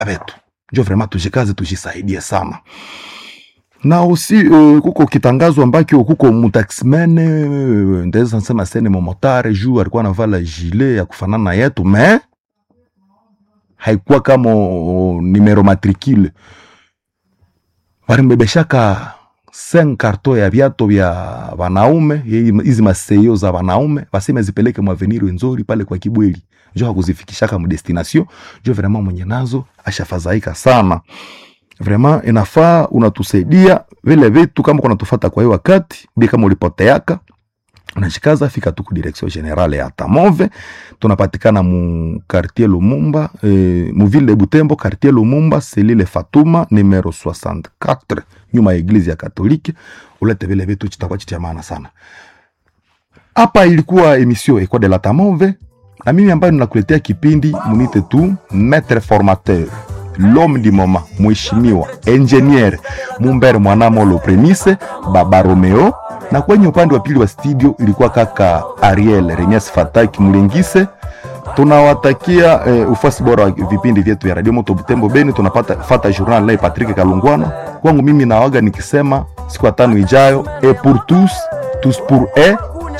vetu njo vraiment tujikaze tujisaidie sana na usi uh, kuko kitangazo ambakyo kuko mutaxman uh, ndaweza nsema sene momotare juu alikuwa anavala gilet ya kufanana na yetu me haikuwa kama uh, numero matricule walimbebeshaka 5 karto ya viato vya wanaume hizi maseyo za wanaume waseme zipeleke mwaveniri wenzori pale kwa kibweli njo hakuzifikishaka mdestination njo vraiment mwenye nazo ashafadhaika sana vraiment inafaa unatusaidia vile vitu kama kunatufata kwa hiyo wakati bi kama ulipoteaka unashikaza fika tu ku direction generale ya Tamove tunapatikana mu quartier Lumumba eh, mu ville de Butembo quartier Lumumba selile Fatuma numero 64 nyuma ya eglise ya Katolike ulete vile vitu chitakuwa chitia maana sana hapa ilikuwa emission Ecole de la Tamove na mimi ambayo ninakuletea kipindi munite tu maître formateur l'homme du moment mheshimiwa engineer Mumbere Mwanamolo Premise Baba Romeo, na kwenye upande wa pili wa studio ilikuwa kaka Ariel Renias Fataki Mlengise. Tunawatakia eh, ufasi bora wa vipindi vyetu vya Radio Moto Butembo Beni. Tunapata fata journal leo Patrick Kalungwana. Kwangu mimi nawaga nikisema siku ya tano ijayo, et pour tous tous pour un